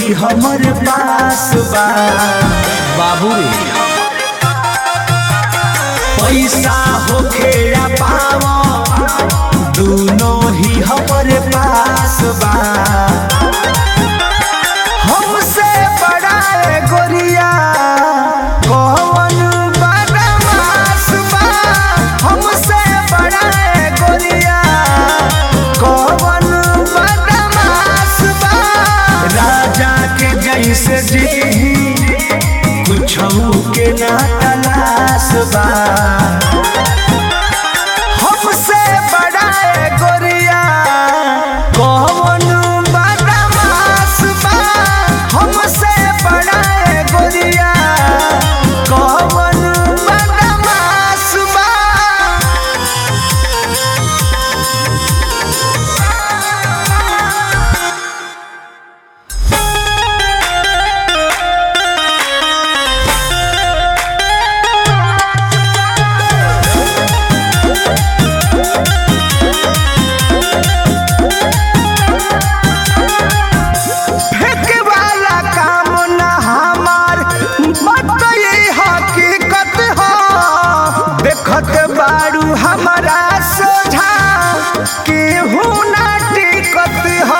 ही हमर पास बा बाबू रे पैसा होखे या पावा दोनों ही हमर पास बा हमसे बड़ा है गोरिया कौन बदमाश बा हमसे बड़ा है गोरिया कौन बदमाश बा राजा के जैसे जी कुछ के ना तलाश बा हमसे बड़ा है गोरिया कौन बदमाश बा हमसे बड़ा है गोरिया कौन बदमाश बा फेंके वाला काम ना हमार मत ये हकीकत हो देखत बारू हमारा सोझा केहू ना टिकत हो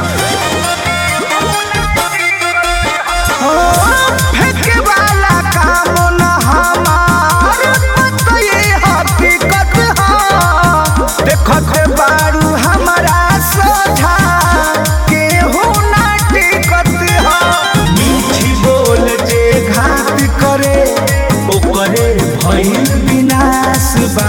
ओ, फेंके वाला काम ना हमार मत ये हकीकत हो देखत बारू हमारा सोझा केहू ना टिकत हो मीठी बोल जे घात करे ओकरे भइल विनाश बा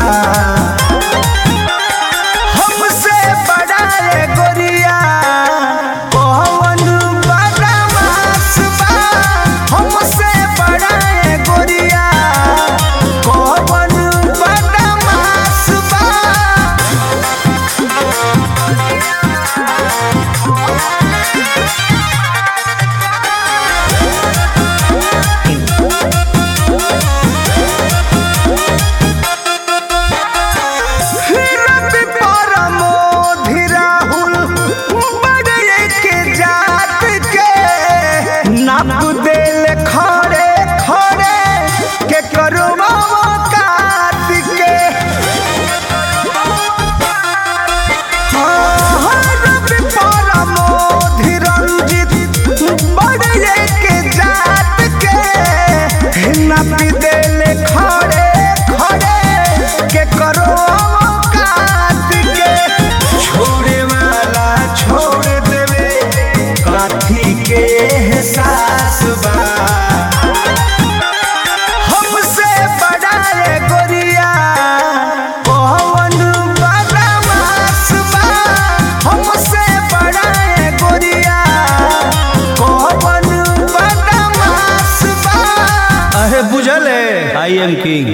हमसे बड़ा है गोरिया कौन बदमाश बा हमसे बड़ा है गोरिया कौन बदमाश बा रवि परमोधि राहुल बड़े के जात के नाप देल खड़े खड़े के करो काट के हाँ, रवि परमोधि रंजित बड़े के जात के नाप देल खड़े खड़े के करो काट के छोड़े वाला छोड़ देवे काथी के एहसास बा हमसे बड़ा है गोरिया कौन बदमाश बा हमसे बड़ा है गोरिया कौन बदमाश बा अहे बुझल है आई एम किंग